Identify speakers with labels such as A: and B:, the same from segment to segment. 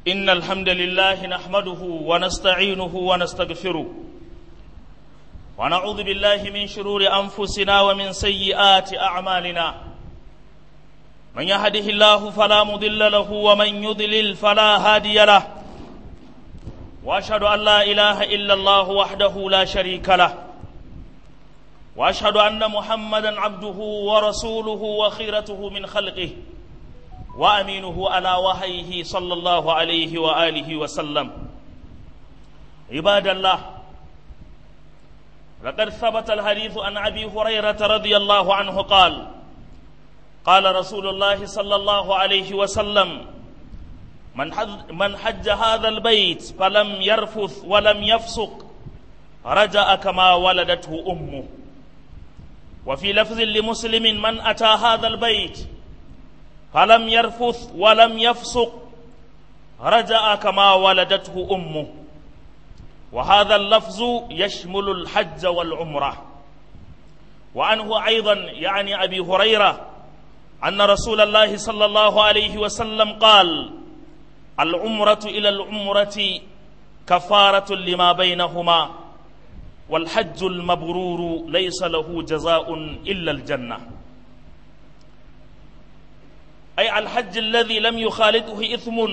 A: إن الحمد لله نحمده ونستعينه ونستغفره ونعوذ بالله من شرور أنفسنا ومن سيئات أعمالنا من يهده الله فلا مضل له ومن يضلل فلا هادي له وأشهد أن لا إله إلا الله وحده لا شريك له وأشهد أن محمدا عبده ورسوله وخيرته من خلقه وأمينه على وحيه صلى الله عليه وآله وسلم عباد الله لقد ثبت الحديث عن أبي هريرة رضي الله عنه قال قال رسول الله صلى الله عليه وسلم من حج, من حج هذا البيت فلم يرفث ولم يفسق رجع كما ولدته أمه وفي لفظ لمسلم من أتى هذا البيت فلم يرفث ولم يفسق رجع كما ولدته أمه وهذا اللفظ يشمل الحج والعمرة وعنه أيضا يعني أبي هريرة أن رسول الله صلى الله عليه وسلم قال العمرة إلى العمرة كفارة لما بينهما والحج المبرور ليس له جزاء إلا الجنة أي الحج الذي لم يخالطه إثم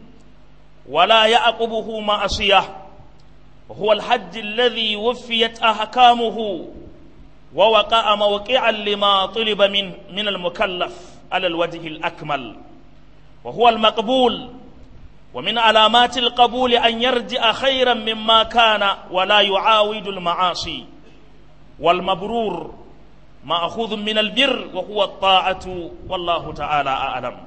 A: ولا يعقبه معصية وهو الحج الذي وفيت أحكامه ووقع موقعا لما طلب من من المكلف على الوجه الأكمل وهو المقبول ومن علامات القبول أن يرجع خيرا مما كان ولا يعاود المعاصي والمبرور مأخوذ من البر وهو الطاعة والله تعالى أعلم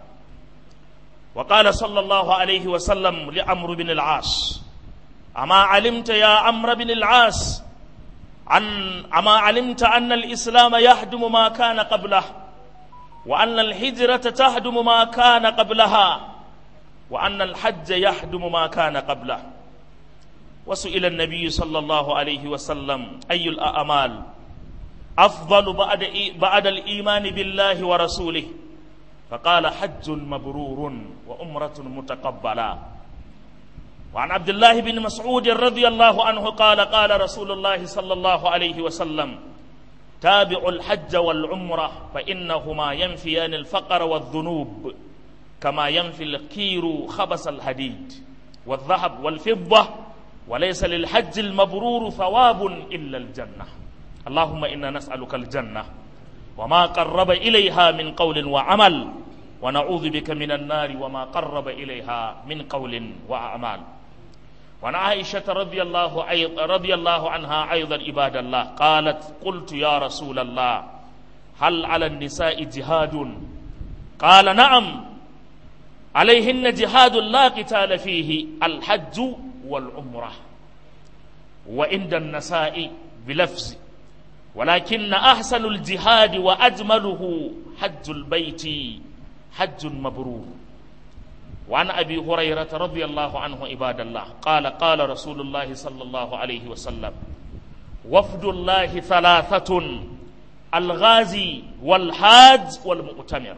A: وقال صلى الله عليه وسلم لعمرو بن العاص أما علمت يا عمرو بن العاص عن أما علمت أن الإسلام يهدم ما كان قبله وأن الهجرة تهدم ما كان قبلها وأن الحج يهدم ما كان قبله وسئل النبي صلى الله عليه وسلم أي الأعمال أفضل بعد بعد الإيمان بالله ورسوله فقال حج مبرور وأمرة متقبلة وعن عبد الله بن مسعود رضي الله عنه قال قال رسول الله صلى الله عليه وسلم تابعوا الحج والعمرة فإنهما ينفيان الفقر والذنوب كما ينفي الكير خبس الحديد والذهب والفضة وليس للحج المبرور ثواب إلا الجنة اللهم إنا نسألك الجنة وما قرب إليها من قول وعمل ونعوذ بك من النار وما قرب إليها من قول وأعمال وعن عائشة رضي الله رضي الله عنها أيضا عباد الله قالت قلت يا رسول الله هل على النساء جهاد قال نعم عليهن جهاد لا قتال فيه الحج والعمرة وعند النساء بلفظ ولكن أحسن الجهاد وأجمله حج البيت حج مبرور وعن أبي هريرة رضي الله عنه عباد الله قال قال رسول الله صلى الله عليه وسلم وفد الله ثلاثة الغازي والحاج والمؤتمر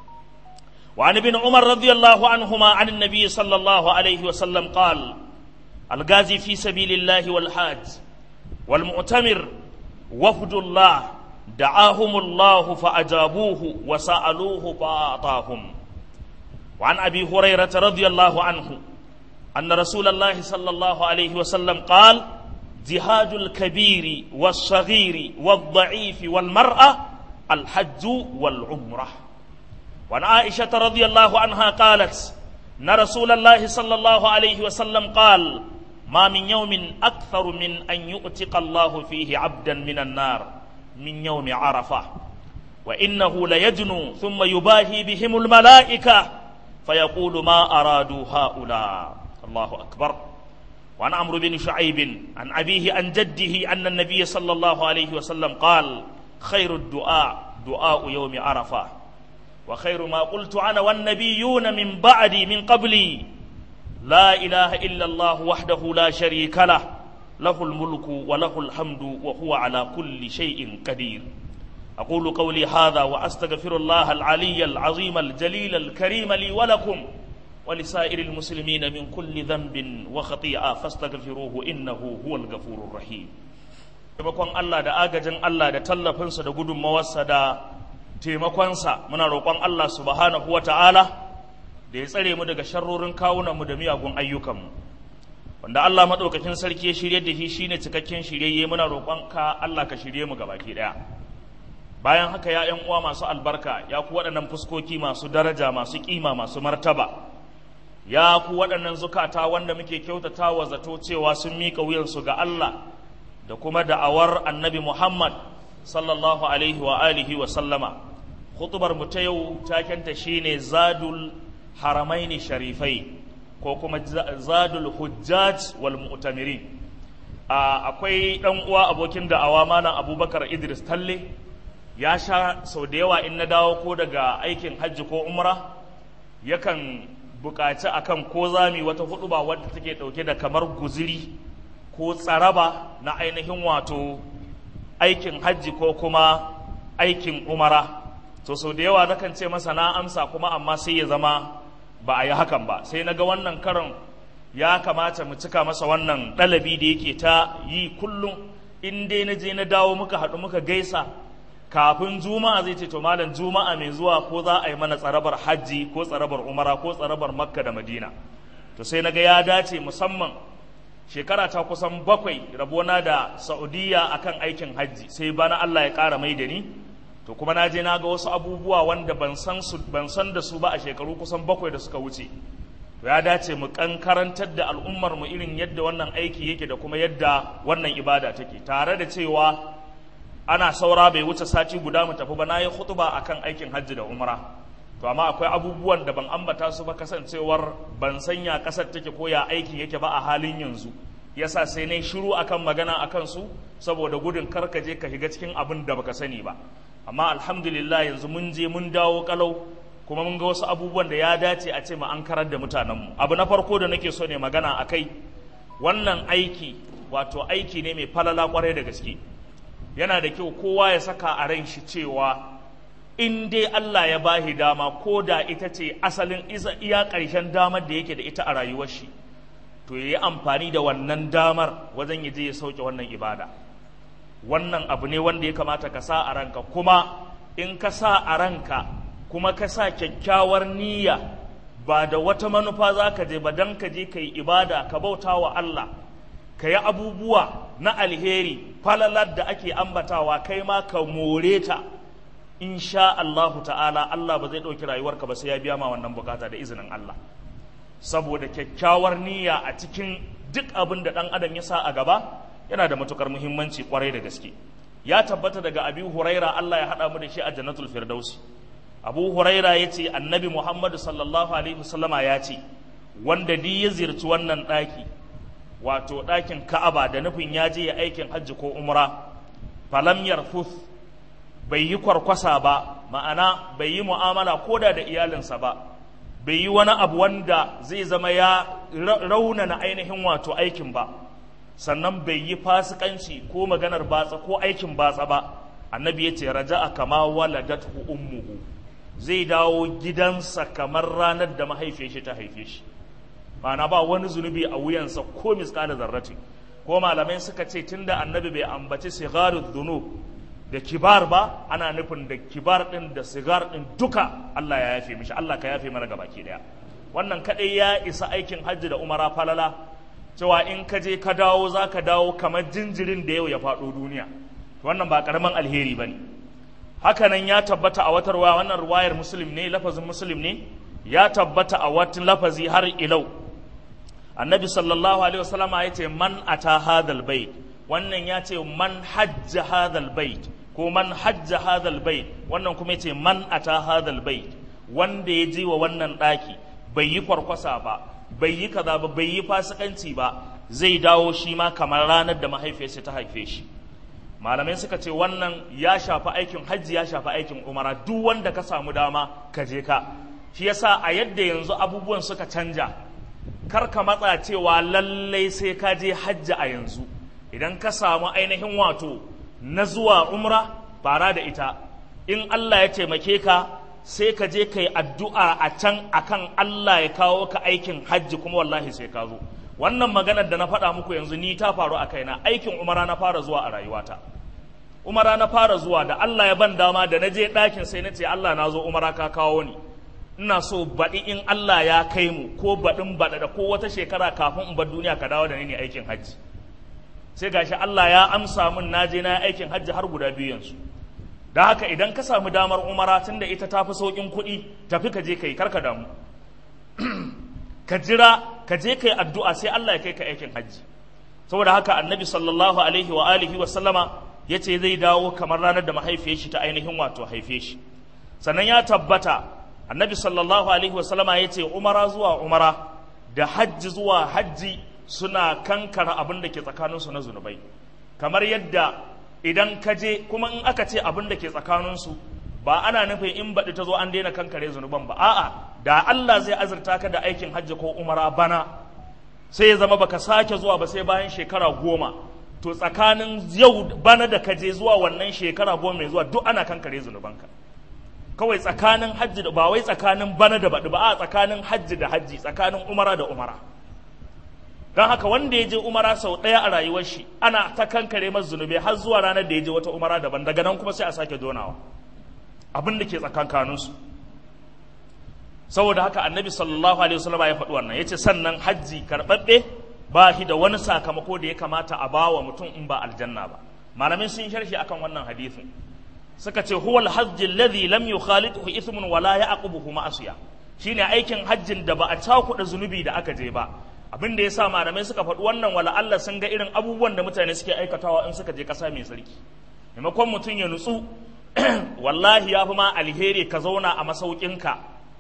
A: وعن ابن عمر رضي الله عنهما عن النبي صلى الله عليه وسلم قال الغازي في سبيل الله والحاج والمؤتمر وفد الله دعاهم الله فأجابوه وسألوه فأعطاهم وعن أبي هريرة رضي الله عنه أن رسول الله صلى الله عليه وسلم قال جهاد الكبير والصغير والضعيف والمرأة الحج والعمرة وعن عائشة رضي الله عنها قالت أن رسول الله صلى الله عليه وسلم قال ما من يوم أكثر من أن يؤتق الله فيه عبدا من النار من يوم عرفة وإنه ليجنو ثم يباهي بهم الملائكة فيقول ما أرادوا هؤلاء الله أكبر وعن عمرو بن شعيب عن أبيه عن جده أن النبي صلى الله عليه وسلم قال خير الدعاء دعاء يوم عرفة وخير ما قلت أنا والنبيون من بعدي من قبلي لا إله إلا الله وحده لا شريك له له الملك وله الحمد وهو على كل شيء قدير أقول قولي هذا وأستغفر الله العلي العظيم الجليل الكريم لي ولكم ولسائر المسلمين من كل ذنب وخطيئة فاستغفروه إنه هو الغفور الرحيم taimakon Allah da agajin Allah da tallafinsa da gudunmawarsa da taimakonsa muna roƙon Allah subhanahu wa ta'ala da ya tsare mu daga sharrorin kawunanmu da miyagun ayyukanmu wanda Allah maɗaukakin sarki ya shirye da shi shine cikakken shiryayye muna roƙon ka Allah ka shirye mu gabaki ɗaya bayan haka ya ƴan uwa masu albarka ya ku waɗannan fuskoki masu daraja masu ƙima masu martaba ya ku waɗannan zukata wanda muke kyautata wa zato cewa sun miƙa wuyansu ga Allah da kuma da'awar annabi Muhammad sallallahu alaihi wa alihi wa sallama khutubar mu ta yau takenta shine zadul haramaini sharifai ko kuma zadul hujjaj wal mu'tamirin akwai dan uwa abokin da'awa malam Abubakar Idris Talle ya sha sau da yawa in na dawo ko daga aikin hajji ko umra yakan buƙaci akan ko zami wata huɗuba wadda take ɗauke da kamar guziri ko tsaraba na ainihin wato aikin hajji ko kuma aikin umara to sau da yawa nakan ce masa na amsa kuma amma sai ya zama ba a yi hakan ba sai na ga wannan karon ya kamata mu cika masa wannan ɗalabi da yake ta yi kullum in dai na je na dawo muka haɗu muka gaisa kafin juma'a zai ce to malam juma'a mai zuwa ko za a yi mana tsarabar hajji ko tsarabar umara ko tsarabar makka da madina to sai na ga ya dace musamman shekara ta kusan bakwai rabona da saudiya akan aikin hajji sai bana allah ya ƙara mai da ni to kuma na je na ga wasu abubuwa wanda ban san su ban san da su ba a shekaru kusan bakwai da suka wuce to ya dace mu kankarantar da al'ummar mu irin yadda wannan aiki yake da kuma yadda wannan ibada take tare da cewa ana saura bai wuce sati guda mu tafi ba na yi khutba akan aikin hajji da umra to amma akwai abubuwan da ban ambata su ba kasancewar ban sanya kasar take ko ya aikin yake ba a halin yanzu yasa sai na shiru akan magana akan su saboda gudun karka je ka shiga cikin abin da baka sani ba amma alhamdulillah yanzu mun je mun dawo kalau kuma mun ga wasu abubuwan da ya dace a ce mu an karar da mutanenmu abu na farko da nake so ne magana akai wannan aiki wato aiki ne mai falala kwarai da gaske yana da kyau kowa ya saka a ran shi cewa in dai Allah ya bahi dama ko da ita ce asalin iya ƙarshen damar da yake da ita a rayuwar shi to ya yi amfani da wannan damar wajen ya je ya sauke wannan ibada wannan abu ne wanda ya kamata ka sa a ranka kuma in ka sa a ranka kuma ka sa kyakkyawar niyya ba da wata manufa za ka je ba don ka je ka yi ibada ka bauta wa Allah ka yi abubuwa na alheri falalar da ake ambatawa kai ma ka more ta insha Allahu ta'ala Allah ba zai ɗauki rayuwarka ba sai ya biya ma wannan bukata da izinin Allah saboda kyakkyawar niyya a cikin duk abin da ɗan adam ya sa a gaba yana da matukar muhimmanci kwarai da gaske ya tabbata daga abi huraira Allah ya haɗa mu da shi a jannatul firdausi abu huraira ya ce annabi muhammadu sallallahu alaihi wasallama ya ce wanda di ya ziyarci wannan ɗaki wato ɗakin ka'aba da nufin ya je ya aikin hajji ko umra falam yarfuth bai yi kwarkwasa ba ma'ana bai yi mu'amala koda da iyalinsa ba bai yi wani abu wanda zai zama ya raunana ainihin wato aikin ba sannan bai yi fasikanci ko maganar batsa ko aikin batsa ba annabi ya ce raja'a kama waladathu ummuhu zai dawo gidansa kamar ranar da mahaifiyar shi ta haife shi ma'ana ba wani zunubi a wuyansa ko miskala zarrati ko malamai suka ce tunda annabi bai ambaci sigarud dhunub da kibar ba ana nufin da kibar din da sigar din duka Allah ya yafe mishi Allah ka yafe mana gabaki daya wannan kadai ya isa aikin hajji da umara falala cewa in ka je ka dawo za ka dawo kamar jinjirin da yau ya faɗo duniya wannan ba ƙaramin alheri ba ne hakanan ya tabbata a watar waya wannan ruwayar muslim ne lafazin muslim ne ya tabbata a watan lafazi har ilau annabi sallallahu alaihi wasallama ya ce man ata hadal bait wannan ya ce man hajja hadal bait ko man hajja hadal bait wannan kuma ya ce man ata hadal bait wanda ya je wa wannan ɗaki bai yi kwarkwasa ba bai yi kaza ba bai yi fasikanci ba zai dawo shi ma kamar ranar da mahaifiyarsa ta haife shi malamai suka ce wannan ya shafi aikin hajji ya shafi aikin umara duk wanda ka samu dama ka je ka shi yasa a yadda yanzu abubuwan suka canja kar ka matsa cewa lallai sai ka je hajji a yanzu idan ka samu ainihin wato na zuwa umra fara da ita in Allah ya taimake ka sai ka je ka yi addu'a a can akan Allah ya kawo ka aikin hajji kuma wallahi sai ka zo wannan maganar da na faɗa muku yanzu ni ta faru a kaina aikin umara na fara zuwa a rayuwata umara na fara zuwa da Allah ya ban dama da na je ɗakin sai na ce Allah na zo umara ka kawo ni ina so baɗi in Allah ya kai mu ko baɗin baɗa da ko wata shekara kafin in bar duniya ka dawo da ni ne aikin hajji sai gashi Allah ya amsa min na je na aikin hajji har guda biyu yanzu da haka idan ka samu damar umara tun da ita tafi sauƙin kuɗi tafi ka je ka yi karka damu ka jira ka je ka yi addu'a sai Allah ya kai ka aikin hajji saboda haka annabi sallallahu alaihi wa alihi wa sallama ya ce zai dawo kamar ranar da mahaifiyar shi ta ainihin wato haife shi sannan ya tabbata annabi sallallahu alaihi wa sallama ya ce umara zuwa umara da hajji zuwa hajji suna kankara abin da ke tsakaninsu na zunubai kamar yadda idan ka je kuma in aka ce abin da ke tsakaninsu ba ana nufin in baɗi ta zo an daina kankare zunuban ba a'a da Allah zai azurta ka da aikin hajji ko umara bana sai ya zama baka sake zuwa ba sai bayan shekara goma to tsakanin yau bana da ka je zuwa wannan shekara goma mai zuwa duk ana kankare zunubanka kawai tsakanin hajji da ba wai tsakanin bana da baɗi ba a tsakanin hajji da hajji tsakanin umara da umara don haka wanda ya je umara sau ɗaya a rayuwar shi ana ta kankare masa zunubai har zuwa ranar da ya je wata umara daban daga nan kuma sai a sake donawa abin da ke tsakankaninsu saboda haka annabi sallallahu alaihi wasallam ya faɗi wannan yace sannan hajji karɓaɓɓe ba shi da wani sakamako da ya kamata a bawa mutum in ba aljanna ba malamin sun sharhi akan wannan hadisin suka ce huwa alhajj alladhi lam yukhalituhu ithmun wala ya'qubuhu ma'asiya shine aikin hajjin da ba a cakuɗa zunubi da aka je ba abin da yasa malamai suka faɗi wannan wala Allah sun ga irin abubuwan da mutane suke aikatawa in suka je ƙasa mai sarki maimakon mutum ya nutsu wallahi ya fi ma alheri ka zauna a masaukinka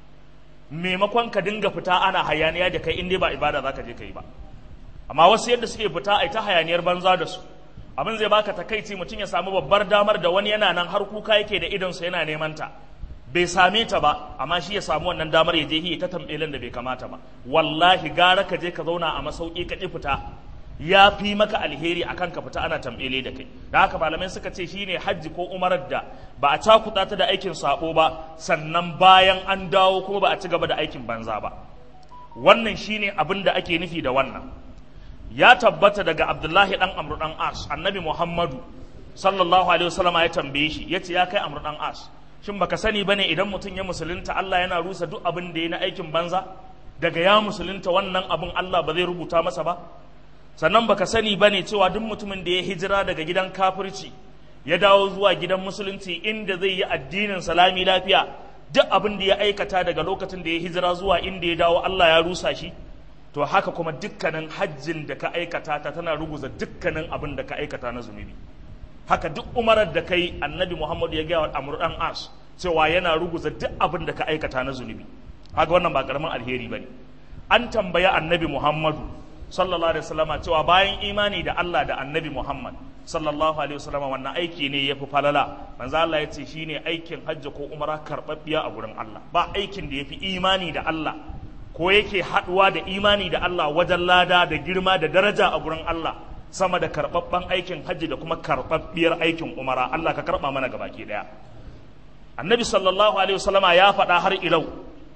A: maimakon ka dinga fita ana hayaniya da kai in dai ba ibada za ka je ka yi ba amma wasu yadda suke fita a ta hayaniyar banza da su abin zai baka takaici mutum ya samu babbar damar da wani yana nan har kuka yake da idonsa yana neman ta bai same ta ba amma shi ya samu wannan damar ya je hiya ta tambelin da bai kamata ba wallahi gara ka je ka zauna a masauki ka ki fita ya fi maka alheri akan ka fita ana tambele da kai da haka malamai suka ce shine hajji ko umarar da ba a cakuɗa ta da aikin sabo ba sannan bayan an dawo kuma ba a ci gaba da aikin banza ba wannan shine abin da ake nufi da wannan ya tabbata daga abdullahi dan amru dan as annabi muhammadu sallallahu alaihi wasallam ya tambaye shi yace ya kai amru dan as shin baka sani bane idan mutum ya musulunta Allah yana rusa duk abin da ya na aikin banza daga ya musulunta wannan abin Allah ba zai rubuta masa ba sannan baka sani bane cewa duk mutumin da ya hijira daga gidan kafirci ya dawo zuwa gidan musulunci inda zai yi addinin salami lafiya duk abin da ya aikata daga lokacin da ya hijira zuwa inda ya dawo Allah ya rusa shi to haka kuma dukkanin hajjin da ka aikata ta tana ruguza dukkanin abin da ka aikata na zunubi haka duk umarar da kai annabi Muhammad ya gaya wa Amr dan As cewa yana ruguza duk abin da ka aikata na zunubi haka wannan ba karamin alheri bane an tambaya annabi Muhammadu sallallahu alaihi wasallama cewa bayan imani da Allah da annabi Muhammad sallallahu alaihi wasallama wannan aiki ne yafi falala manzo Allah ya ce shine aikin hajji ko umara karbabbiya a gurin Allah ba aikin da yafi imani da Allah ko yake haduwa da imani da Allah wajen lada da girma da daraja a gurin Allah sama da karbabban aikin hajji da kuma karbabbiyar aikin umara Allah ka karba mana gabaki daya annabi sallallahu alaihi wasallama ya faɗa har ilau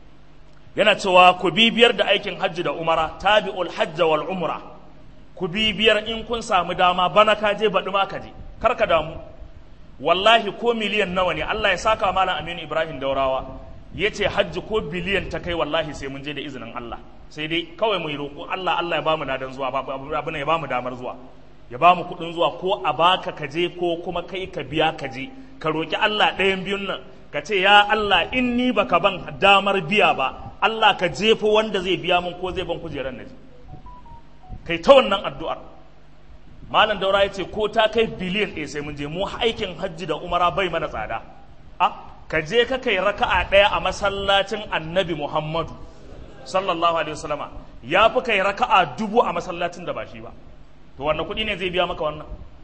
A: yana cewa ku bibiyar da aikin hajji da umara tabi'ul hajja wal umra ku bibiyar in kun samu dama bana ka je baɗi ma ka je kar ka damu wallahi ko miliyan nawa ne Allah ya saka malam Aminu Ibrahim Daurawa ya ce hajji ko biliyan ta kai wallahi sai mun je da izinin Allah sai dai kawai mu yi roƙo Allah Allah ya bamu nadan zuwa abin ya bamu damar zuwa ya bamu kuɗin zuwa ko a baka ka je ko kuma kai ka biya ka je ka roƙi Allah ɗayan biyun nan ka ce ya Allah in ni baka ban damar biya ba Allah ka jefo wanda zai biya mun ko zai ban kujerar na je kai ta wannan addu'ar malam daura ya ce ko ta kai biliyan ɗaya sai mun je mu aikin hajji da umara bai mana tsada a ka je ka kai raka'a ɗaya a masallacin annabi muhammadu sallallahu alaihi wasallama ya fi kai raka'a dubu a masallacin da ba shi ba to wannan kuɗi ne zai biya maka wannan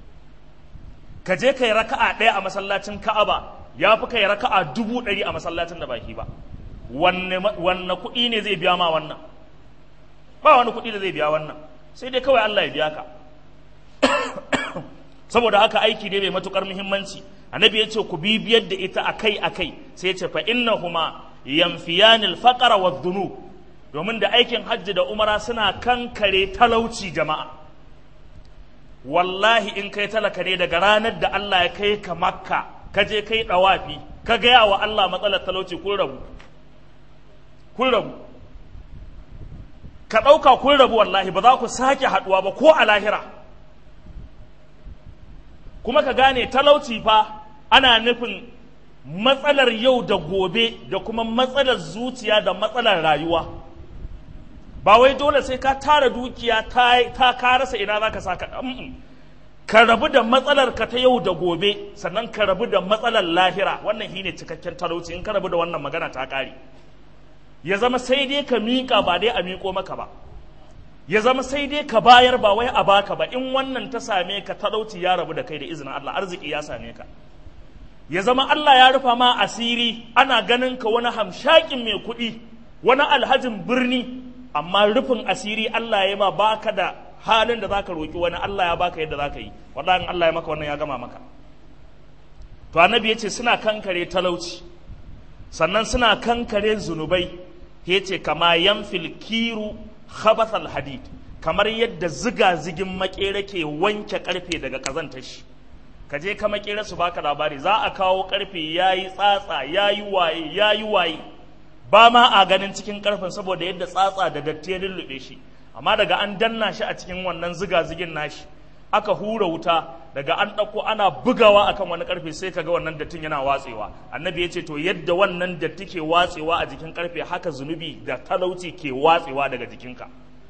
A: ka je kai raka'a ɗaya a masallacin ka'aba ya fi kai raka'a dubu ɗari a masallacin da ba shi ba wanne kuɗi ne zai biya ma wannan ba wani kuɗi da zai biya wannan sai dai kawai Allah ya biya ka saboda haka aiki ne mai matukar muhimmanci annabi ya ce ku bibiyar da ita akai akai sai ya ce fa innahuma yanfiyanil faqara wa dhunub domin da aikin hajji da umara suna kankare talauci jama'a wallahi in kai talaka ne daga ranar da Allah ya kai ka makka ka je kai dawafi ka gaya wa Allah matsalar talauci kun rabu kun rabu ka ɗauka kun rabu wallahi ba za ku sake haɗuwa ba ko a lahira kuma ka gane talauci fa ana nufin matsalar yau da gobe da kuma matsalar zuciya da matsalar rayuwa ba wai dole sai ka tara dukiya ta ka rasa ina za ka sa ka ka rabu da matsalar ka ta yau da gobe sannan ka rabu da matsalar lahira wannan shine cikakken talauci in ka rabu da wannan magana ta ƙare ya zama sai dai ka miƙa ba dai a miƙo maka ba ya zama sai dai ka bayar ba wai a baka ba in wannan ta same ka talauci ya rabu da kai da izinin Allah arziki ya same ka ya zama Allah ya rufa ma asiri ana ganin ka wani hamshakin mai kuɗi wani alhajin birni amma rufin asiri Allah ya ma baka da halin da zaka roki wani Allah ya baka yadda zaka yi wallahi Allah ya maka wannan ya gama maka to annabi yace suna kankare talauci sannan suna kankare zunubai yace kama yanfil kiru khabathal hadid kamar yadda ziga zigin makere ke wanke karfe daga kazantar shi ka je ka makere su baka labari za a kawo karfe yayi tsatsa yayi waye yayi waye ba ma a ganin cikin karfen saboda yadda tsatsa da datti ya lullube shi amma daga an danna shi a cikin wannan ziga zigin nashi aka hura wuta daga an ɗauko ana bugawa akan wani karfe sai kaga wannan dattin yana watsewa annabi ya ce to yadda wannan datti ke watsewa a jikin karfe haka zunubi da talauci ke watsewa daga jikinka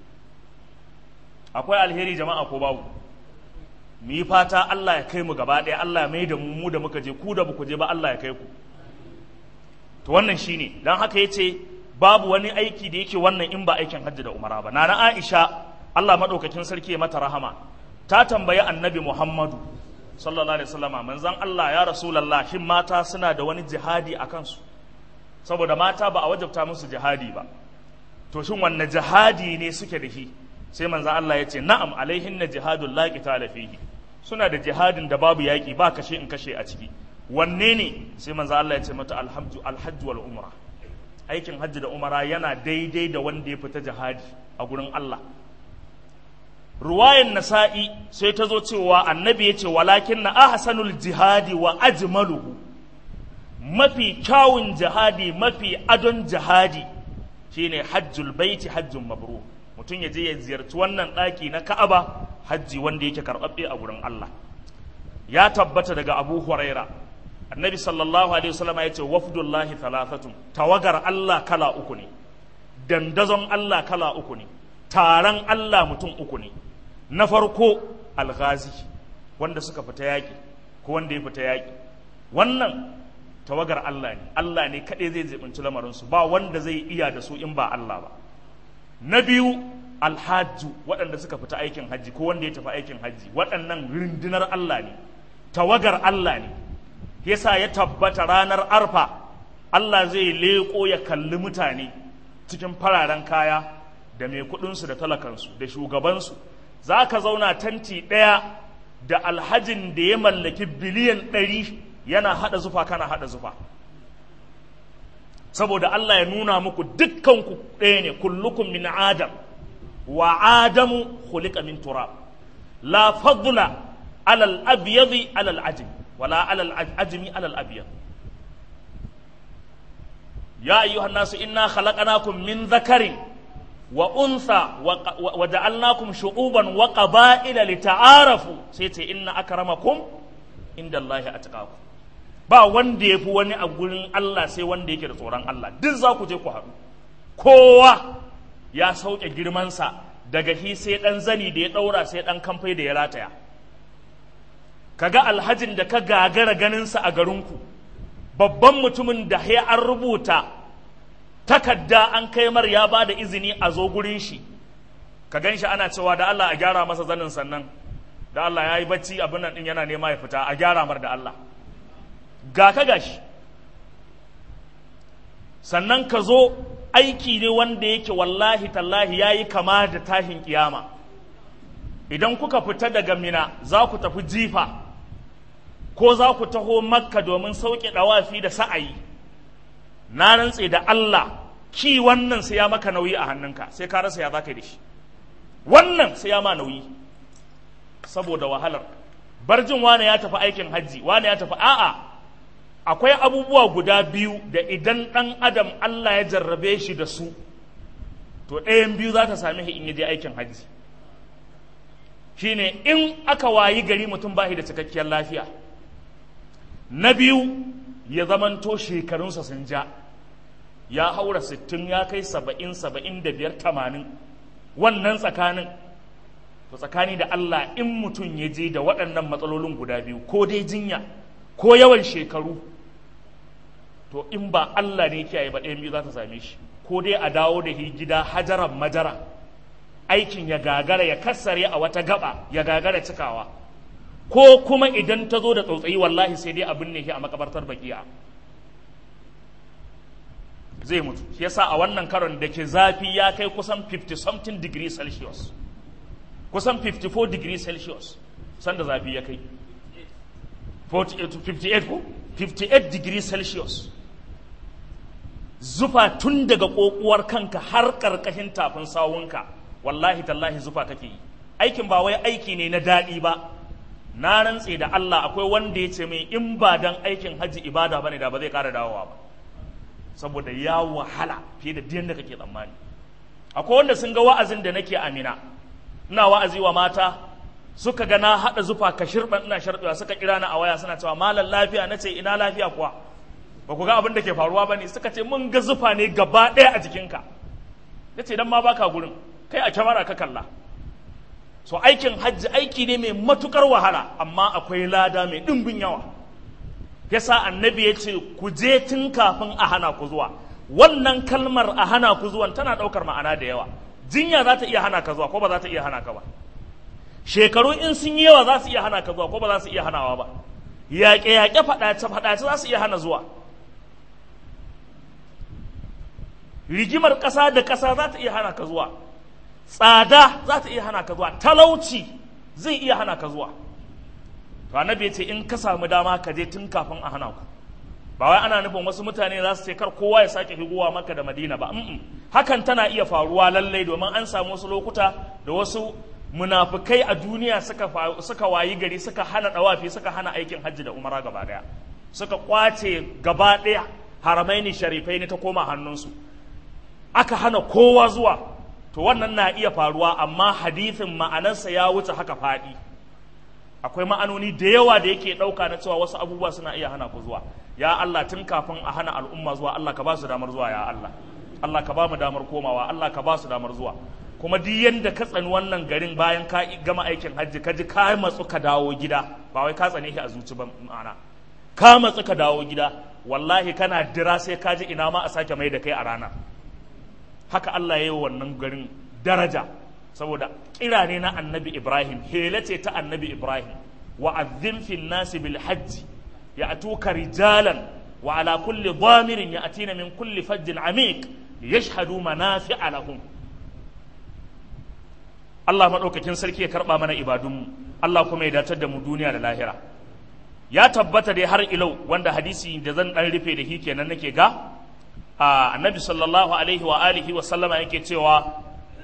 A: akwai alheri jama'a ko babu mu yi fata Allah ya kai mu gaba ɗaya Allah ya mai da mu mu da muka je ku da ku je ba Allah ya kai ku to wannan shine dan haka yace babu wani aiki da yake wannan in ba aikin hajji da umara ba nana Aisha Allah madaukakin sarki ya mata rahama ta tambayi annabi Muhammadu sallallahu alaihi wasallama manzon Allah ya rasulullah shin mata suna da wani jihadi a kansu saboda mata ba a wajabta musu jihadi ba to shin wanne jihadi ne suke da shi sai manzon Allah ya ce na'am alaihin na jihadul la qitala fihi suna da jihadin da babu yaki ba kashe in kashe a ciki wanne ne sai manzon Allah ya ce mata alhamdu alhajj wal umra aikin hajji da umara yana daidai da wanda ya fita jihadi a gurin Allah ruwayan nasa'i sai ta zo cewa annabi ya ce walakin na ahsanul jihadi wa ajmaluhu mafi kyawun jihadi mafi adon jihadi shine hajjul baiti hajjun mabru mutum ya je ya ziyarci wannan ɗaki na ka'aba hajji wanda yake karɓaɓɓe a gurin Allah ya tabbata daga abu huraira annabi sallallahu alaihi wasallam ya ce wafdullahi thalathatun tawagar Allah kala uku ne dandazon Allah kala uku ne taron Allah mutum uku ne na farko alghazi wanda suka fita yaƙi ko wanda ya fita yaƙi wannan tawagar Allah ne Allah ne kaɗai zai zibinci lamarinsu ba wanda zai iya da su in ba Allah ba na biyu alhajju waɗanda suka fita aikin hajji ko wanda ya tafi aikin hajji waɗannan rundunar Allah ne tawagar Allah ne yasa ya tabbata ranar arfa Allah zai leƙo ya kalli mutane cikin fararen kaya da mai kuɗinsu da talakansu da shugabansu za ka zauna tanti ɗaya da alhajin da ya mallaki biliyan ɗari yana haɗa zufa kana haɗa zufa saboda Allah ya nuna muku dukkanku ɗaya ne kullukum min adam wa adamu khuliqa min turab la fadla alal abyadi alal ajmi wala alal ajmi alal abyad ya ayyuhan nasu inna khalaqnakum min dhakarin wa untha wa ja'alnakum shu'uban wa qaba'ila lita'arafu sai ce inna akramakum inda Allah atqakum ba wanda yafi wani a gurin Allah sai wanda yake da tsoron Allah duk za ku je ku haɗu kowa ya sauke girmansa daga hi sai dan zani da ya ɗaura sai dan kamfai da ya rataya kaga alhajin da ka gagara ganinsa a garinku babban mutumin da ya an rubuta takadda an kai mar ya ba da izini a zo gurin shi ka gan shi ana cewa da Allah a gyara masa zanin sannan da Allah ya yi bacci abin nan din yana nema ya fita a gyara mar da Allah ga ka gashi sannan ka zo aiki ne wanda yake wallahi tallahi ya yi kama da tashin kiyama idan kuka fita daga mina za ku tafi jifa ko za ku taho makka domin sauke ɗawafi da sa'ayi na rantse da Allah ki wannan sai ya maka nauyi a hannunka sai ka rasa ya za ka yi da shi wannan sai ya ma nauyi saboda wahalar barjin wane ya tafi aikin hajji wane ya tafi a'a akwai abubuwa guda biyu da idan ɗan adam Allah ya jarrabe shi da su to ɗayan biyu za ta sami in ya je aikin hajji shine in aka wayi gari mutum ba shi da cikakkiyar lafiya na biyu ya zamanto shekarunsa sun ja ya haura sittin ya kai saba'in saba'in da biyar tamanin wannan tsakanin to tsakani da Allah in mutum ya je da waɗannan matsalolin guda biyu ko dai jinya ko yawan shekaru to in ba Allah ne kiyaye ba ɗayan biyu za ta same shi ko dai a dawo da shi gida hajaran majara aikin ya gagara ya kassare a wata gaba ya gagara cikawa ko kuma idan ta zo da tsautsayi wallahi sai dai abin ne shi a makabartar bakiya zai mutu shi yasa a wannan karon da ke zafi ya kai kusan 50 something degree celsius kusan 54 degree celsius sanda zafi ya kai 58 ko 58 degree celsius zufa tun daga kokuwar kanka har karkashin tafin sawunka wallahi tallahi zufa kake yi aikin ba wai aiki ne na daɗi ba na rantse da Allah akwai wanda ya ce mai in ba dan aikin hajji ibada bane da ba zai ƙara dawowa ba saboda ya wahala fiye da diyan da kake tsammani akwai wanda sun ga wa'azin da nake amina ina wa'azi wa mata suka ga na haɗa zufa ka shirɓan ina sharɓewa suka kira ni a waya suna cewa malam lafiya na ce ina lafiya kuwa ba ku ga abin da ke faruwa ba ne suka ce mun ga zufa ne gaba ɗaya a jikinka ya ce dan ma baka gurin kai a kyamara ka kalla so aikin hajji aiki ne mai matukar wahala amma akwai lada mai ɗimbin yawa yasa annabi ya ce ku je tun kafin a hana ku zuwa wannan kalmar a hana ku zuwan tana ɗaukar ma'ana da yawa jinya za ta iya hana ka zuwa ko ba za ta iya hana ka ba shekaru in sun yi yawa za su iya hana ka zuwa ko ba za su iya hanawa ba yaƙe-yaƙe faɗace-faɗace za su iya hana zuwa rigimar ƙasa da ƙasa za ta iya hana ka zuwa tsada za ta iya hana ka zuwa talauci zai iya hana ka zuwa to annabi ce in ka samu dama ka je tun kafin a hana ku ba wai ana nufin wasu mutane za su ce kar kowa ya sake higowa maka da madina ba hakan tana iya faruwa lallai domin an samu wasu lokuta da wasu munafukai a duniya suka suka wayi gari suka hana dawafi suka hana aikin hajji da umara gaba daya suka kwace gaba daya haramaini sharifai ne ta koma hannunsu aka hana kowa zuwa to wannan na iya faruwa amma hadithin ma'anarsa ya wuce haka faɗi akwai ma'anoni da yawa da yake ɗauka na cewa wasu abubuwa suna iya hana ku zuwa ya Allah tun kafin a hana al'umma zuwa Allah ka ba su damar zuwa ya Allah Allah ka ba mu damar komawa Allah ka ba su damar zuwa kuma duk yanda ka tsani wannan garin bayan ka gama aikin hajji ka ji ka matsu ka dawo gida ba wai ka tsane shi a zuci ba ma'ana ka matsu ka dawo gida wallahi kana dira sai ka ji ina ma a sake mai da kai a rana haka Allah ya yi wannan garin daraja saboda kira ne na annabi Ibrahim hela ce ta annabi Ibrahim wa azzim fil nasi bil hajji ya atuka rijalan wa ala kulli dhamirin ya atina min kulli fajjin amiq yashhadu manafi'a lahum Allah madaukakin sarki ya karba mana ibadunmu Allah kuma ya datar da mu duniya da lahira ya tabbata dai har ilau wanda hadisi da zan dan rufe da shi kenan nake ga annabi sallallahu alaihi wa alihi wa sallama yake cewa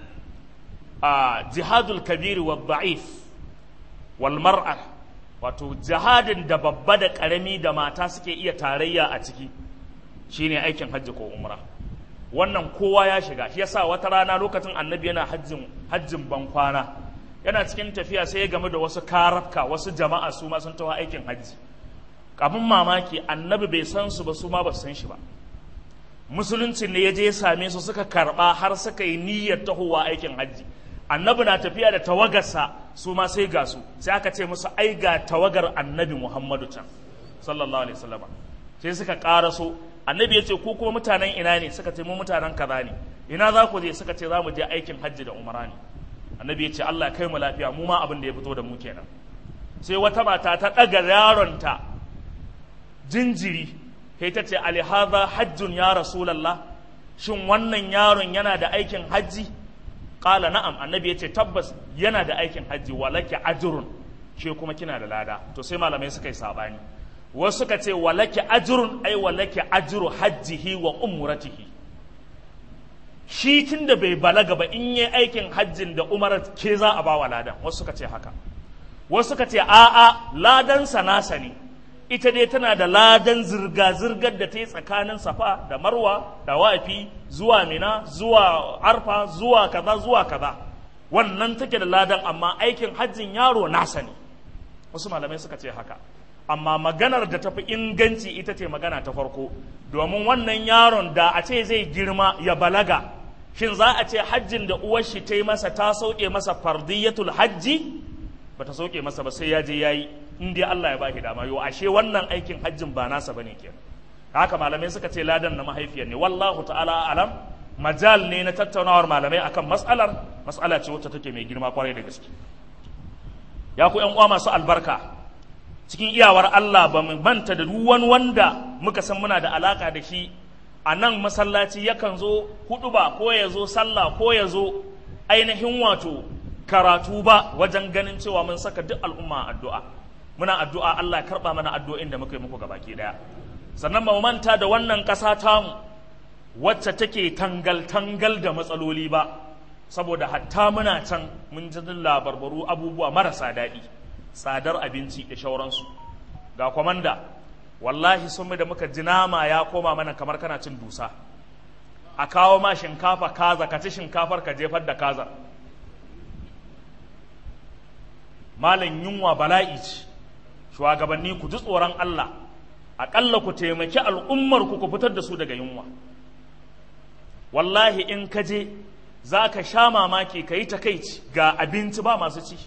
A: jihadul kabiri wa da'if wal mar'a wato jihadin da babba da karami da mata suke iya tarayya a ciki shine aikin hajji ko umra wannan kowa ya shiga shi yasa wata rana lokacin annabi yana hajjin hajjin bankwana yana cikin tafiya sai ya game da wasu karafka wasu jama'a su ma sun taho aikin hajji kafin mamaki annabi bai san su ba su ma ba su san shi ba musuluncin ne ya je ya same su suka karba har suka yi niyyar tahowa aikin hajji annabi na tafiya da tawagarsa su ma sai ga su sai aka ce musu ai ga tawagar annabi muhammadu can sallallahu alaihi wasallam sai suka karaso annabi ya ce ku kuma mutanen ina ne suka ce mu mutanen kaza ne ina za ku je suka ce za mu je aikin hajji da umara ne annabi ya ce Allah kai mu lafiya mu ma abin da ya fito da mu kenan sai wata mata ta ɗaga yaronta jinjiri sai ta ce alihaza hajjun ya rasulallah shin wannan yaron yana da aikin hajji ƙala na'am annabi ya ce tabbas yana da aikin hajji walake ajrun ke kuma kina da lada to sai malamai suka yi sabani wasu suka ce walaki ajrun ai walaki ajru hajjihi wa umratihi shi tun da bai balaga ba in yi aikin hajjin da umarar ke za a bawa ladan wasu suka ce haka wasu suka ce a'a ladan nasa ne ita dai tana da ladan zirga-zirgar da ta yi tsakanin safa da marwa da wafi zuwa mina zuwa arfa zuwa kaza zuwa kaza wannan take da ladan amma aikin hajjin yaro nasa ne wasu malamai suka ce haka amma maganar da tafi inganci ita ce magana ta farko domin wannan yaron da a ce zai girma ya balaga shin za a ce hajjin da uwar shi ta yi masa ta sauke masa fardiyatul hajji ba ta sauke masa ba sai ya je ya yi in dai Allah ya ba shi dama yau ashe wannan aikin hajjin ba nasa bane kenan haka malamai suka ce ladan na mahaifiyar ne wallahu ta'ala alam majal ne na tattaunawar malamai akan mas'alar mas'ala ce wacce take mai girma kwarai da gaske ya ku yan uwa masu albarka cikin iyawar Allah ba mu manta da duk wani wanda muka san muna da alaka da shi a nan masallaci yakan zo hudu ba ko ya zo sallah ko ya zo ainihin wato karatu ba wajen ganin cewa mun saka duk al'umma addu'a muna addu'a Allah ya karba mana addu'o'in da muka yi muku gabaki daya sannan ba mu manta da wannan ƙasa tamu wacce take tangal-tangal da matsaloli ba saboda hatta muna can mun ji labarbaru abubuwa marasa daɗi tsadar abinci da shauransu ga kwamanda wallahi sun da muka ji nama ya koma mana kamar kana cin dusa a kawo ma shinkafa kaza ka ci shinkafar ka jefar da kaza malam yunwa bala'i ce shugabanni ku ji tsoron Allah aƙalla ku taimaki al'ummar ku ku fitar da su daga yunwa wallahi in ka je za ka sha mamaki ka yi takaici ga abinci ba masu ci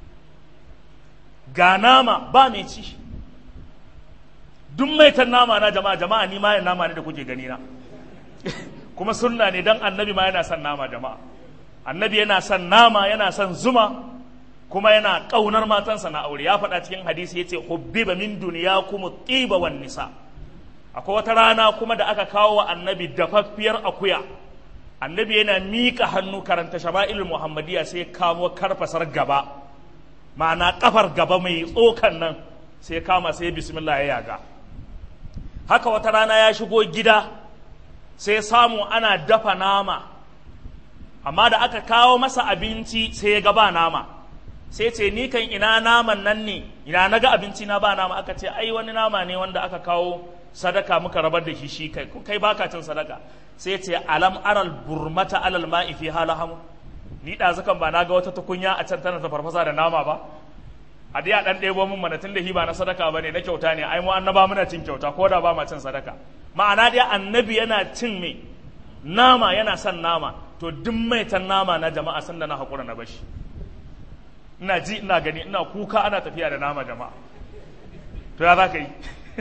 A: ga nama ba mai ci duk maitan nama na jama'a jama'a ni ma nama ne da kuke gani na kuma sunna ne dan annabi ma yana son nama jama'a annabi yana son nama yana son zuma kuma yana ƙaunar matansa na aure ya faɗa cikin hadisi yace hubbiba min dunyakum tiba wan nisa akwai wata rana kuma da aka kawo wa annabi dafaffiyar akuya annabi yana miƙa hannu karanta shama'il muhammadiyya sai kamo karfasar gaba ma'ana kafar gaba mai tsokan nan sai kama sai bismillah ya yaga haka wata rana ya shigo gida sai samu ana dafa nama amma da aka kawo masa abinci sai ya gaba nama sai ce ni kan ina naman nan ne ina na ga abinci na ba nama aka ce ai wani nama ne wanda aka kawo sadaka muka rabar da shi shi kai kai baka cin sadaka sai ce alam aral burmata alal ma'i fi halahamu ni da zakan ba na ga wata tukunya a can tana ta farfasa da nama ba a dai a dan ɗebo min mana tun da hi ba na sadaka ba ne na kyauta ne ai mu annaba muna cin kyauta ko da ba ma cin sadaka ma'ana dai annabi yana cin me nama yana son nama to duk mai tan nama na jama'a san da na haƙura na bashi ina ji ina gani ina kuka ana tafiya da nama jama'a to ya za ka yi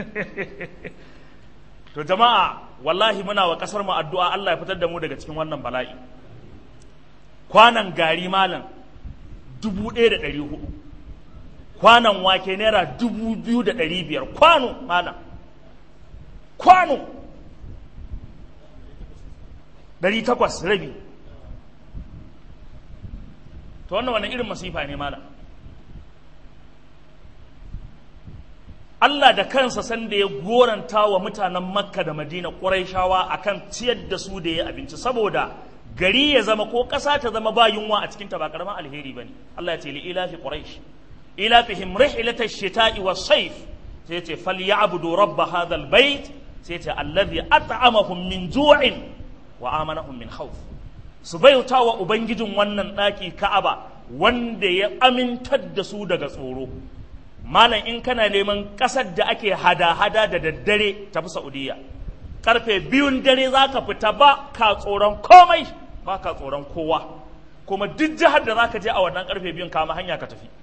A: to jama'a wallahi muna wa kasar mu addu'a Allah ya fitar da mu daga cikin wannan bala'i kwanan gari malam dubu ɗaya da ɗari hudu kwanan wake naira dubu biyu da ɗari biyar kwano malam kwano ɗari takwas rabi to wannan wani irin masifa ne malam Allah da kansa sanda ya goranta wa mutanen Makka da Madina Qurayshawa akan ciyar da su da ya abinci saboda gari ya zama ko ƙasa ta zama ba yunwa a cikin ta ba karaman alheri bane Allah ya ce li ilafi quraish ilafihim rihlatash shita'i was-sayf sai ce falyabudu rabb hadha al-bayt sai ce alladhi at'amahum min ju'in wa amanahum min khawf su bauta wa ubangijin wannan ɗaki Ka'aba wanda ya amintar da su daga tsoro malam in kana neman ƙasar da ake hada-hada da daddare tafi saudiya karfe biyun dare za ka fita ba ka tsoron komai ba ka tsoron kowa kuma duk jihar da za ka je a wannan karfe biyun kama hanya ka tafi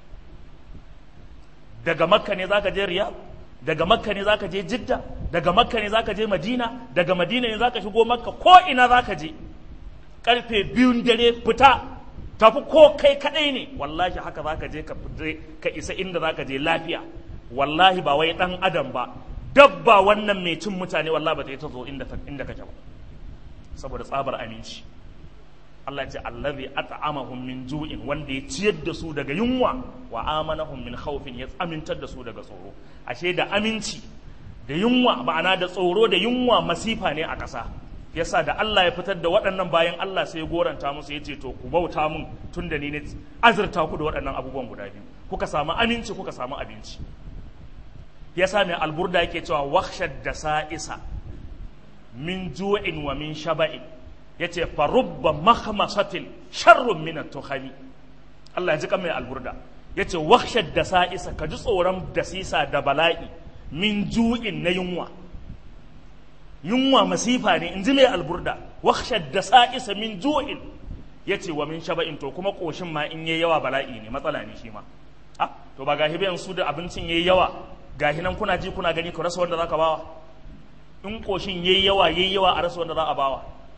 A: daga makka ne za ka je riyadh daga makka ne za ka je jidda daga makka ne za ka je madina daga madina ne za ka shigo makka ko ina za ka je karfe biyun dare fita tafi ko kai kadai ne wallahi haka za ka je ka isa inda za ka je lafiya wallahi ba wai dan adam ba dabba wannan mai cin mutane wallahi ba ta yi ta zo inda kake ba saboda tsabar aminci Allah ce allazi at'amahum min ju'in wanda ya ciyar da su daga yunwa wa amanahum min khawfin ya amintar da su daga tsoro ashe da aminci da yunwa ma'ana da tsoro da yunwa masifa ne a ƙasa yasa da Allah ya fitar da waɗannan bayan Allah sai ya goranta musu ya ce to ku bauta mun tun da ni ne azurta ku da waɗannan abubuwan guda biyu kuka samu aminci kuka samu abinci yasa mai alburda yake cewa wakhshad da sa'isa min ju'in wa min shaba'in yace fa rubba makhmasatin sharrun min at-tukhami Allah ya ji kan mai alburda yace wakhshad da sa'isa ka ji tsoron dasisa da bala'i min ju'in na yunwa yunwa masifa ne in ji mai alburda wakhshad da sa'isa min ju'in yace wa min shaba'in to kuma koshin ma in yayi yawa bala'i ne matsala ne shi ma ah to ba gahi bayan su da abincin yayi yawa gahi nan kuna ji kuna gani ku rasa wanda zaka bawa in koshin yayi yawa yayi yawa a rasa wanda za a bawa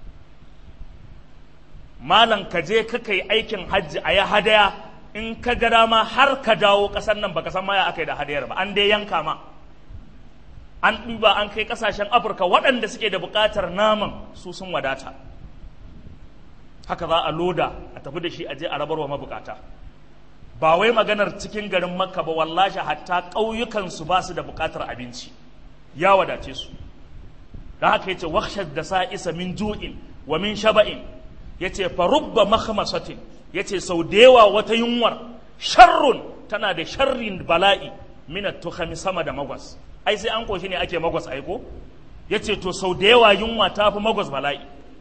A: malam ka je ka kai aikin hajji a ya hadaya in ka ga dama har ka dawo ƙasar nan baka san maya aka yi da hadayar ba an dai yanka ma an ɗuba an kai ƙasashen afirka waɗanda suke da buƙatar naman su sun wadata haka za a loda a tafi da shi a je a rabar wa mabukata ba wai maganar cikin garin makka ba wallashi hatta ƙauyukansu ba su da buƙatar abinci ya wadace su da haka yace wakhshad da sa'isa min ju'in wa min shaba'in yace fa rubba makhmasatin yace sau da yawa wata yunwar sharrun tana da sharrin bala'i min tukhami sama da magwas ai sai an koshi ne ake magwas aiko yace to sau da yawa yunwa ta fi magwas bala'i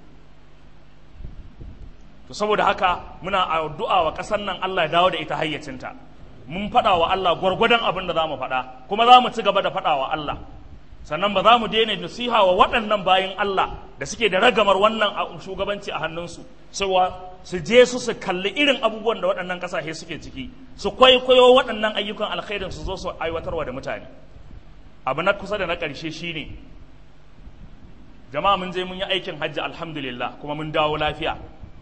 A: to saboda haka muna addu'a wa ƙasar nan Allah ya dawo da ita hayyacinta mun faɗa wa Allah gwargwadon abin da za mu faɗa kuma za mu ci gaba da faɗa wa Allah sannan ba za mu daina nasiha wa waɗannan bayan Allah da suke da ragamar wannan shugabanci a hannunsu cewa su je su su kalli irin abubuwan da waɗannan ƙasashe suke ciki su kwaikwayo waɗannan ayyukan alkhairin su zo su aiwatarwa da mutane abu na kusa da na ƙarshe shine jama'a mun je mun yi aikin hajji alhamdulillah kuma mun dawo lafiya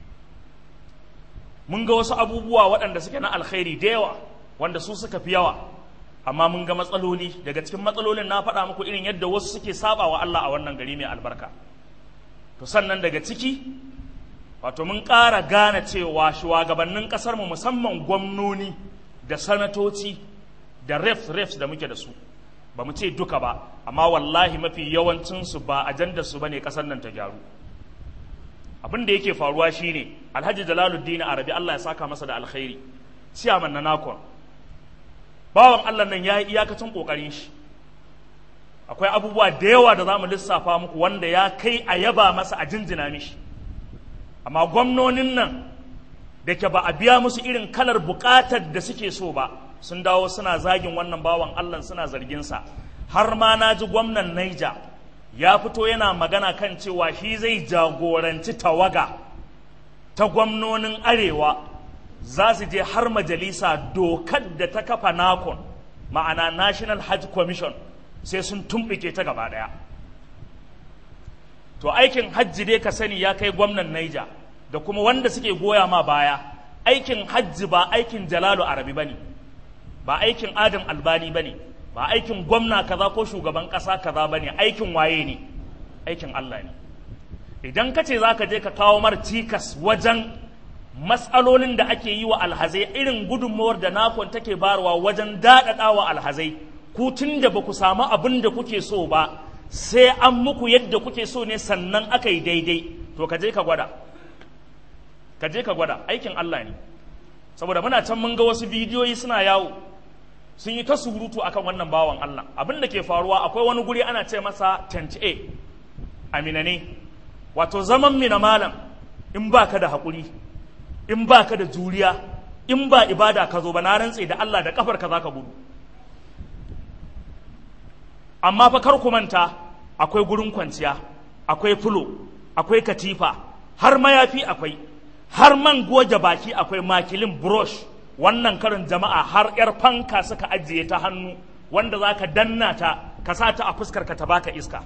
A: mun ga wasu abubuwa waɗanda suke na alkhairi da yawa wanda su suka fi yawa amma mun ga matsaloli daga cikin matsalolin na faɗa muku irin yadda wasu suke saba wa Allah a wannan gari mai albarka to sannan daga ciki wato mun ƙara gane cewa shugabannin ƙasarmu musamman gwamnoni da sanatoci da refs refs da muke da su ba mu ce duka ba amma wallahi mafi yawancinsu ba ajandar su bane ƙasar nan ta gyaru abin da yake faruwa shine alhaji jalaluddin arabi Allah ya saka masa da alkhairi ciyaman na nakon bawan Allah nan ya yi iyakacin ƙoƙarin shi akwai abubuwa da yawa da za mu lissafa muku wanda ya kai a yaba masa a jinjina mishi amma gwamnonin nan da ke ba a biya musu irin kalar buƙatar da suke so ba sun dawo suna zagin wannan bawan Allah suna zarginsa har ma na ji gwamnan Naija ya fito yana magana kan cewa shi zai jagoranci tawaga ta gwamnonin arewa za su je har majalisa dokar da ta kafa nakon ma'ana national hajj commission sai sun tumɓuke ta gaba ɗaya to aikin hajji dai ka sani ya kai gwamnan naija da kuma wanda suke goya ma baya aikin hajji ba aikin jalalu arabi bane ba aikin adam albani bane ba aikin gwamna kaza ko shugaban ƙasa kaza bane aikin waye ne aikin allah ne idan ka ce za ka je ka kawo mar cikas wajen matsalolin da ake yi wa alhazai irin gudunmawar da nakon take barwa wajen daɗaɗa wa alhazai ku tun da ba ku samu abin da kuke so ba sai an muku yadda kuke so ne sannan aka yi daidai to ka je ka gwada ka je ka gwada aikin Allah ne saboda muna can mun ga wasu bidiyoyi suna yawo sun yi ta surutu akan wannan bawan Allah abin da ke faruwa akwai wani guri ana ce masa tent A amina ne wato zaman mina malam in baka da haƙuri in ba ka da juriya in ba ibada ka zo ba na rantse da Allah da kafar ka za ka gudu amma fa kar ku manta akwai gurin kwanciya akwai fulo akwai katifa har mayafi akwai har man goge baki akwai makilin brush wannan karin jama'a har yar fanka suka ajiye ta hannu wanda za ka danna ta ka sa ta a fuskar ka ta baka iska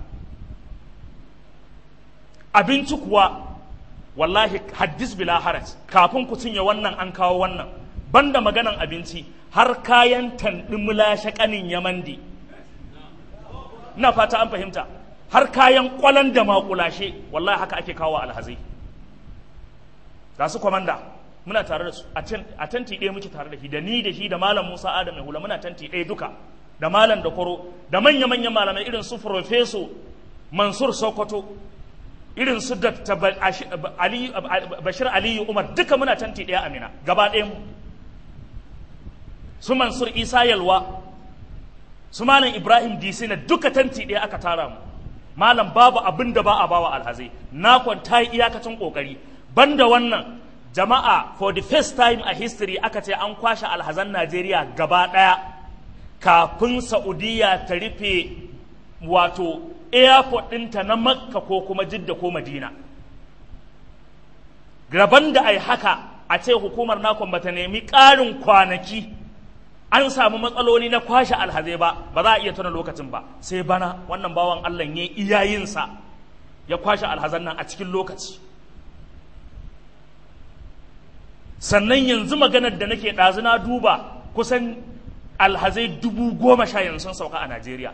A: abinci kuwa wallahi haddis bila haraj kafin ku cinye wannan an kawo wannan banda maganan abinci har kayan tanɗi mulashe ƙanin yamandi na fata an fahimta har kayan ƙwalan da makulashe wallahi haka ake kawo alhazai ga su kwamanda muna tare da su a tanti ɗaya muke tare da shi da ni da shi da malam musa adam mai hula muna tanti ɗaya duka da malam da kwaro da manya-manyan malamai irin su profeso mansur sokoto irin su dr bashir aliyu umar duka muna tanti ɗaya amina gaba ɗaya mu su mansur isa yalwa su malam ibrahim disina duka tanti ɗaya aka tara mu malam babu abin da ba a bawa alhazai na kwanta iyakacin kokari banda wannan jama'a for the first time a history aka ce an kwashe alhazan najeriya gaba ɗaya kafin saudiya ta rufe wato airport ɗinta na makka ko kuma jidda ko madina gaban da ai haka a ce hukumar nakon bata nemi ƙarin kwanaki an samu matsaloli na kwashe alhazai ba ba za a iya tuna lokacin ba sai bana wannan bawan allah ya iyayensa ya kwashe alhazan nan a cikin lokaci sannan yanzu maganar da nake ɗazu na duba kusan alhazai dubu goma sha yanzu sun sauka a najeriya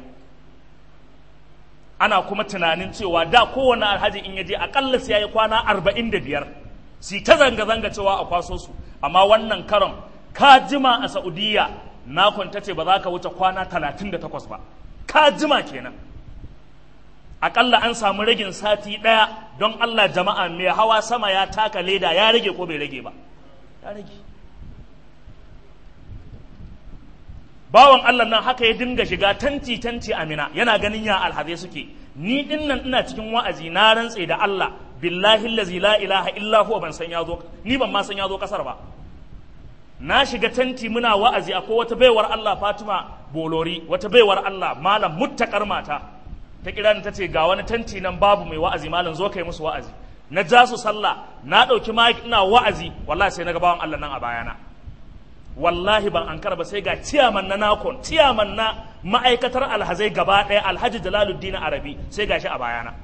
A: ana kuma tunanin cewa da kowane alhaji in yaje akalla sai yayi kwana arba'in da biyar si ta zanga-zanga cewa a kwaso su amma wannan karon ka jima a saudiya na kwanta ce ba za ka wuce kwana talatin da takwas ba ka jima kenan akalla an samu ragin sati ɗaya don allah jama'a mai hawa sama ya taka leda ya rage ko bai rage ba ya rage bawan Allah nan haka ya dinga shiga tanti tanti amina yana ganin ya alhazai suke ni din nan ina cikin wa'azi na rantse da Allah billahi allazi la ilaha illa huwa ban san yazo ni ban ma san yazo kasar ba na shiga tanti muna wa'azi akwai wata baiwar Allah Fatima Bolori wata baiwar Allah malam muttakar mata ta kira ni tace ga wani tanti nan babu mai wa'azi malam zo kai musu wa'azi na ja su sallah na dauki mic ina wa'azi wallahi sai na ga bawan Allah nan a bayana wallahi ban an ba sai ga ciyaman na nakon ciyaman na ma'aikatar alhazai gaba ɗaya alhaji jalaluddin arabi sai gashi a bayana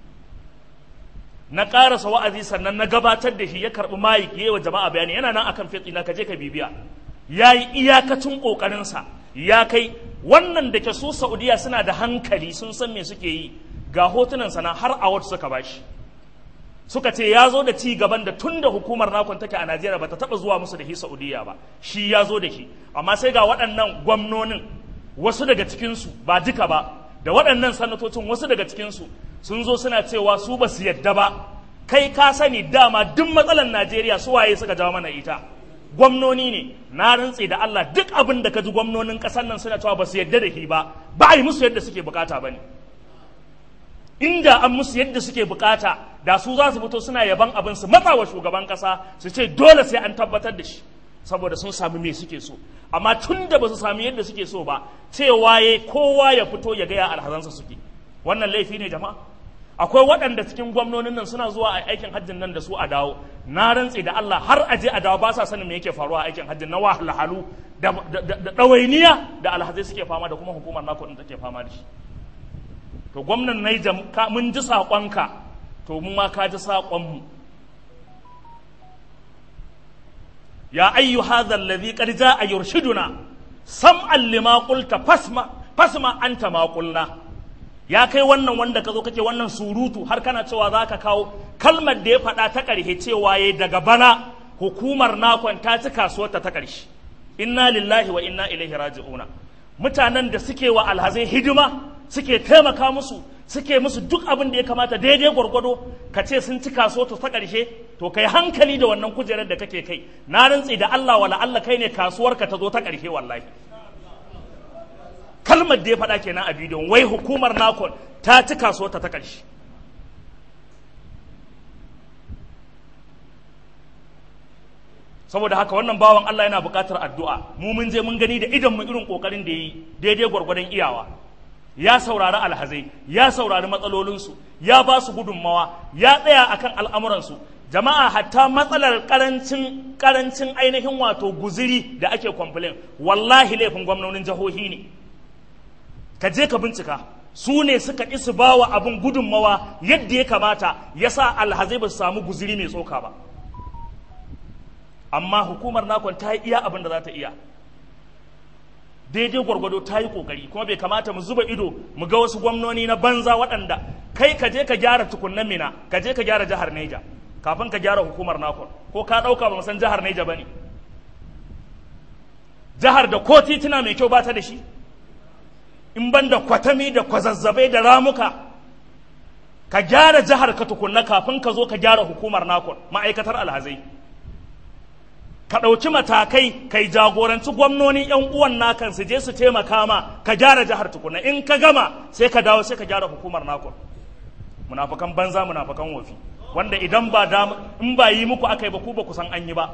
A: na ƙarasa wa'azi sannan na gabatar da shi ya karɓi mayik ya yi wa jama'a bayani yana nan akan fitsi na kaje ka bibiya ya yi iyakacin ƙoƙarinsa ya kai wannan da ke su saudiya suna da hankali sun san me suke yi ga hotunan sana har award suka bashi suka ce ya zo da ci gaban da tun da hukumar nakon take a Najeriya ba ta taɓa zuwa musu da shi Saudiya ba shi ya zo da shi amma sai ga waɗannan gwamnonin wasu daga cikinsu ba duka ba da waɗannan sanatocin wasu daga cikinsu sun zo suna cewa su ba su yadda ba kai ka sani dama duk matsalar Najeriya su waye suka jawo mana ita gwamnoni ne na rantse da Allah duk abin da ka ji gwamnonin ƙasar nan suna cewa ba su yadda da shi ba ba a yi musu yadda suke bukata ba ne inda an musu yadda suke bukata da su za su fito suna yaban abin su matsa wa shugaban kasa su ce dole sai an tabbatar da shi saboda sun sami me suke so amma tun da ba su sami yadda suke so ba cewa ya kowa ya fito ya gaya alhazansa suke wannan laifi ne jama'a akwai waɗanda cikin gwamnonin nan suna zuwa a aikin hajjin nan da su a dawo na rantse da Allah har aje a dawo ba sa sanin me yake faruwa a aikin hajjin na wahalhalu da ɗawainiya da alhazai suke fama da kuma hukumar nako ɗin take fama da shi to gwamnan Naija mun ji saƙonka to mu ma ka ji saƙonmu ya ayyu hadha alladhi qad jaa yurshiduna sam'an lima qulta fasma fasma anta ma qulna ya kai wannan wanda ka zo kake wannan surutu har kana cewa za ka kawo kalmar da ya faɗa ta ƙarshe cewa ya daga bana hukumar nakon ta ci kasuwarta ta ƙarshe inna lillahi wa inna ilaihi raji'una mutanen da suke wa alhazai hidima suke taimaka musu suke musu duk abin da ya kamata daidai gwargwado ka ce sun ci kaso ta ƙarshe to kai hankali da wannan kujerar da kake kai na rantsi da Allah wala Allah kai ne kasuwarka ta zo ta ƙarshe wallahi kalmar da ya faɗa kenan a bidiyon wai hukumar nakon ta ci kaso ta ta ƙarshe saboda haka wannan bawan Allah yana buƙatar addu'a mu mun je mun gani da idan mu irin ƙoƙarin da ya yi daidai gwargwadon iyawa ya saurari alhazai ya saurari matsalolinsu ya ba su gudunmawa ya tsaya akan al'amuransu jama'a hatta matsalar karancin karancin ainihin wato guziri da ake kwamfilin wallahi laifin gwamnonin jihohi ne ka je ka bincika su ne suka ƙi su ba wa abin gudunmawa yadda ya kamata ya sa alhazai ba su samu guziri mai tsoka ba amma hukumar nakon ta yi iya abin da za ta iya daidai gwargwado ta yi kokari kuma bai kamata mu zuba ido mu ga wasu gwamnoni na banza waɗanda kai ka je ka gyara tukunnan mina ka je ka gyara jihar neja kafin ka gyara hukumar nakon ko ka ɗauka ba san jihar Neja ba ne jihar da ko tituna mai kyau ba ta da shi in ban da kwatami da kwazazzabai da ramuka ka gyara jihar ka tukunna kafin ka zo ka gyara hukumar nakon ma'aikatar alhazai ka ɗauki matakai kai jagoranci gwamnoni yan uwan nakan su je su taimaka ma ka gyara jihar tukunna in ka gama sai ka dawo sai ka gyara hukumar nakon munafukan banza munafukan wofi wanda idan ba in ba yi muku aka yi ba ku ba ku san an yi ba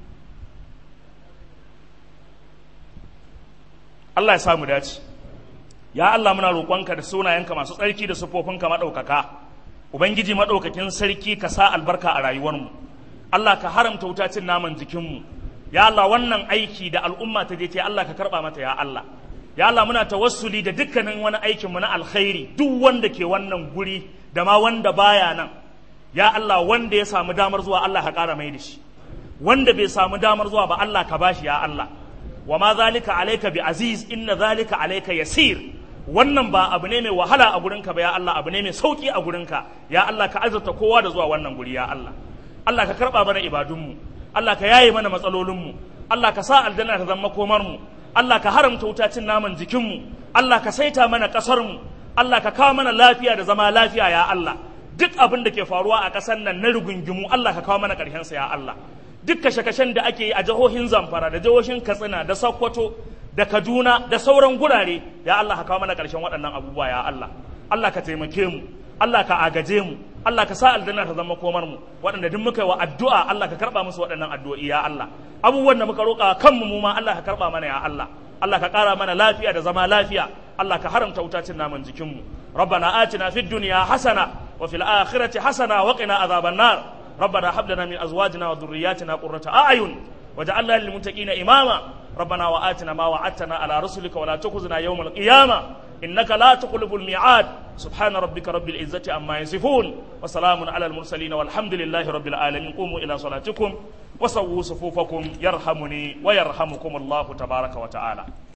A: Allah ya samu dace ya Allah muna roƙonka da sunayenka masu tsarki da sufofinka maɗaukaka ubangiji maɗaukakin sarki ka sa albarka a rayuwarmu Allah ka haramta wuta cin naman jikinmu ya Allah wannan aiki da al'umma ta je ta Allah ka karɓa mata ya Allah ya Allah muna tawassuli da dukkanin wani aikin mu na alkhairi duk wanda ke wannan guri da ma wanda baya nan ya Allah wanda ya samu damar zuwa Allah ka ƙara mai da shi wanda bai samu damar zuwa ba Allah ka bashi ya Allah wa ma zalika alayka bi aziz inna zalika alayka yasir wannan ba abu ne mai wahala a gurinka ba ya Allah abu ne mai sauki a gurinka ya Allah ka azurta kowa da zuwa wannan guri ya Allah Allah ka karba mana ibadunmu Allah ka yaye mana matsalolinmu Allah ka sa aljanna ta zama komar mu Allah ka haramta wuta cin naman jikinmu Allah ka saita mana ƙasarmu Allah ka kawo mana lafiya da zama lafiya ya Allah duk abin da ke faruwa a ƙasar nan na rigungimu Allah ka kawo mana ƙarshensa ya Allah duk kashe-kashen da ake yi a jihohin Zamfara da jihohin Katsina da Sokoto da Kaduna da sauran gurare ya Allah ka kawo mana ƙarshen waɗannan abubuwa ya Allah Allah ka taimake mu Allah ka agaje mu Allah ka sa aljanna ta zama komar mu waɗanda duk muka yi wa addu'a Allah ka karɓa musu waɗannan addu'o'i ya Allah abubuwan da muka roƙa kanmu mu ma Allah ka karɓa mana ya Allah Allah ka ƙara mana lafiya da zama lafiya Allah ka haramta wutacin naman jikinmu ربنا آتنا في الدنيا حسنة وفي الآخرة حسنة وقنا عذاب النار ربنا هب لنا من أزواجنا وذرياتنا قرة أعين وجعلنا للمتقين إماما ربنا وآتنا ما وعدتنا على رسلك ولا تخزنا يوم القيامة إنك لا تخلف الميعاد سبحان ربك رب العزة عما يصفون وسلام على المرسلين والحمد لله رب العالمين قوموا إلى صلاتكم وسووا صفوفكم يرحمني ويرحمكم الله تبارك وتعالى